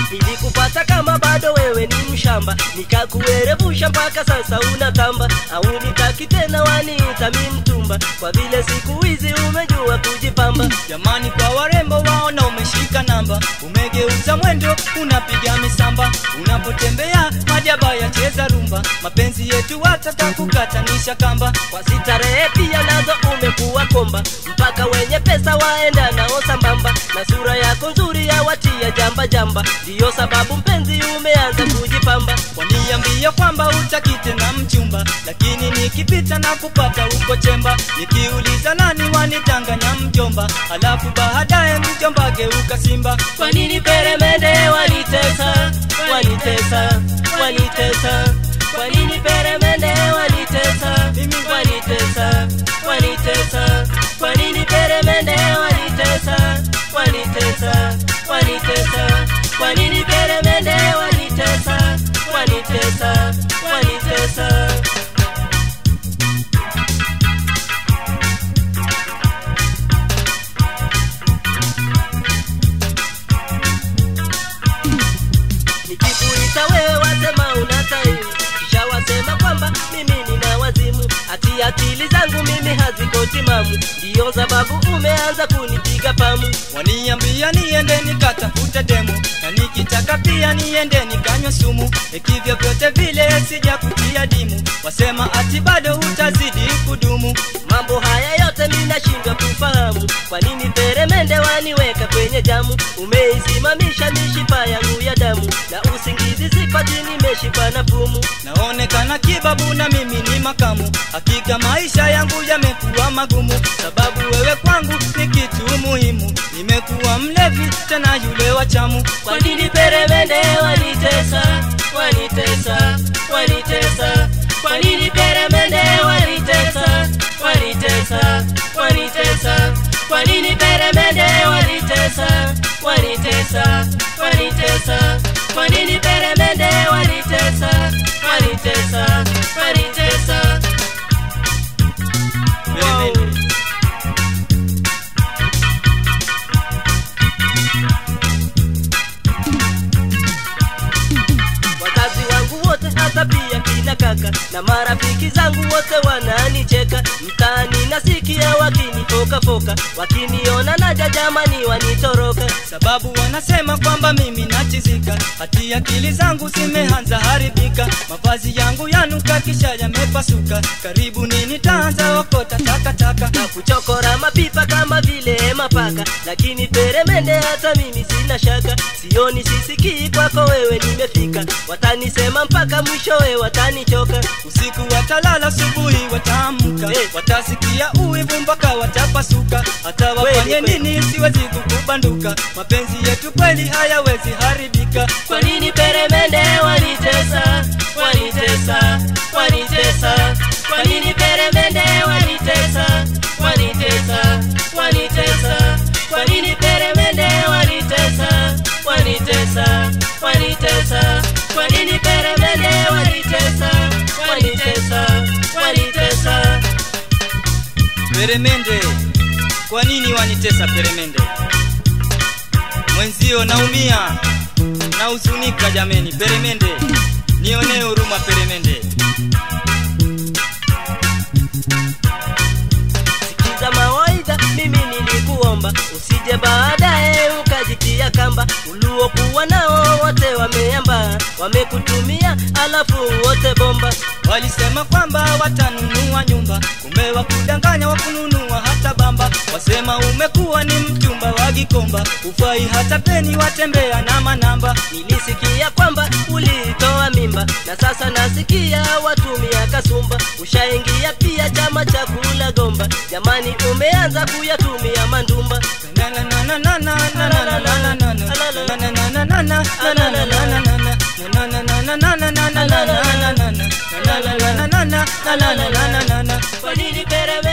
nilikupata kama bado wewe ni mshamba nikakuerevusha mpaka sasa unatamba au nitaki tena waniita mi mtumba kwa vile siku hizi umejua kujipamba jamani kwa warembo waona umeshika namba umegeuza mwendo unapiga misamba unapotembea majaba yacheza rumba mapenzi yetu watatakukatanisha kamba kwa sitarehe pia nazo umekuwa komba mpaka wenye pesa waenda nao sambamba na sura yako nzuri yawatia jamba jamba ndiyo sababu mpenzi umeanza kujipamba waniambia kwamba utaki tena mchumba lakini nikipita na kupata uko chemba nikiuliza nani wanitanganya mjomba alafu baadaye mjomba geuka simba kwa nini peremende wanitesa wanitesa wanitesa kwa nini peremende wanitesa wanitesa wanitesa kwa nini peremende wanitesa wanitesa wanitesa kwa nini peremende wanitesa wanitesa wanitesa nikikuita wewe wasema unatairi kisha wasema kwamba mimi nina wazimu ati akili zangu mimi haziko timamu ndiyo sababu umeanza kunipiga pamu waniambia niende nikatafute demo na nikitaka pia niende nikanywa sumu ikivyo vyote vile sija kutia dimu wasema ati bado utazidi kudumu mambo haya yote minashindwa kufahamu kwa nini peremende waniweka kwenye jamu umeisimamisha mishipa yangu ya damu na usingizi sipati nimeshipa na pumu naonekana kibabu na mimi ni makamu hakika maisha yangu yamekuwa magumu sababu wewe kwangu ni kitu muhimu nimekuwa mlevi tena yule wa chamu kwa nini peremende wanitesa wanitesa wanitesa kwa nini peremende wanitesa wanitesa wanitesa kwa nini peremende wanitesa wanitesa wanitesa kwa nini peremende wanitesa wanitesa wanitesa Peremende. wazazi wangu wote hata pia kina kaka na marafiki zangu wote wananicheka mtaani nasikia wakinifokafoka wakiniona naja jamani wanitoroka sababu wanasema kwamba mimi nachizika hati akili zangu zimeanza haribika mavazi yangu yanuka kisha yamepasuka karibu nini taanza okota takataka na kuchokora mapipa kama vile mapaka lakini peremende hata mimi sina shaka sioni sisikii kwako wewe nimefika watanisema mpaka mwishowe watanichoka usiku watalala asubuhi wataamka Hey. watasikia uwivu mpaka watapasuka hata wafanye Kweli, kweli. nini siwezi kukubanduka mapenzi yetu kweli hayawezi haribika kwa nini peremende wanitesa wanitesa wanitesa kwa nini peremende wanitesa wanitesa wanitesa kwa nini peremende wanitesa wanitesa wanitesa kwa nini peremende wanitesa wanitesa wanitesa peremende kwa nini wanitesa peremende mwenzio naumia nahuzunika jameni peremende nionee huruma peremende sikiza mawaidha mimi nilikuomba usije baadaye ukajitia kamba uliokuwa nao wote wameamba wamekutumia alafu wote bomba walisema kwamba watanunua nyumba kumbe wakudanganya wakununua hata bamba wasema umekuwa ni mchumba wa gikomba ufai hata peni watembea na manamba nilisikia kwamba ulitoa mimba na sasa nasikia watumia kasumba ushaingia pia chama cha kula gomba jamani umeanza kuyatumia mandumba kwa nini pereme